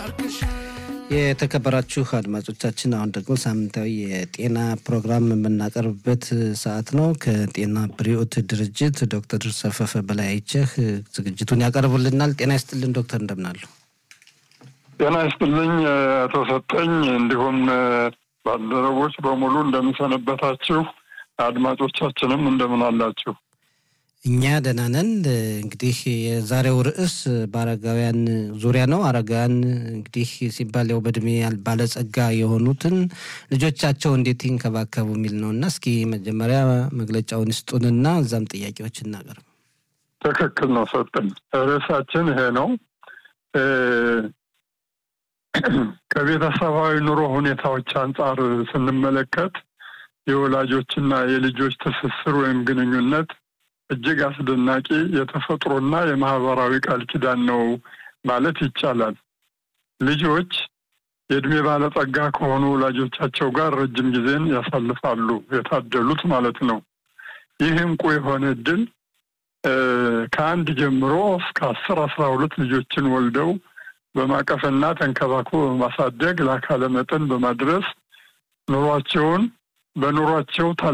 የተከበራችሁ አድማጮቻችን አሁን ደግሞ ሳምንታዊ የጤና ፕሮግራም የምናቀርብበት ሰዓት ነው። ከጤና ብሪኦት ድርጅት ዶክተር ሰፈፈ በላይ አይቸህ ዝግጅቱን ያቀርቡልናል። ጤና ይስጥልን ዶክተር፣ እንደምናሉ? ጤና ይስጥልኝ አቶ ሰጠኝ፣ እንዲሁም ባልደረቦች በሙሉ እንደምንሰነበታችሁ፣ አድማጮቻችንም እንደምን አላችሁ? እኛ ደህና ነን። እንግዲህ የዛሬው ርዕስ በአረጋውያን ዙሪያ ነው። አረጋውያን እንግዲህ ሲባል ያው በእድሜ ባለጸጋ የሆኑትን ልጆቻቸው እንዴት ይንከባከቡ የሚል ነው እና እስኪ መጀመሪያ መግለጫውን ይስጡንና እዛም ጥያቄዎች እናቀርብ። ትክክል ነው ሰጠኝ። ርዕሳችን ይሄ ነው። ከቤተሰባዊ ኑሮ ሁኔታዎች አንጻር ስንመለከት የወላጆችና የልጆች ትስስር ወይም ግንኙነት እጅግ አስደናቂ የተፈጥሮና የማህበራዊ ቃል ኪዳን ነው ማለት ይቻላል። ልጆች የእድሜ ባለጸጋ ከሆኑ ወላጆቻቸው ጋር ረጅም ጊዜን ያሳልፋሉ፣ የታደሉት ማለት ነው። ይህ እንቁ የሆነ እድል ከአንድ ጀምሮ እስከ አስር አስራ ሁለት ልጆችን ወልደው በማቀፍና ተንከባክቦ በማሳደግ ለአካለ መጠን በማድረስ ኑሯቸውን በኑሯቸው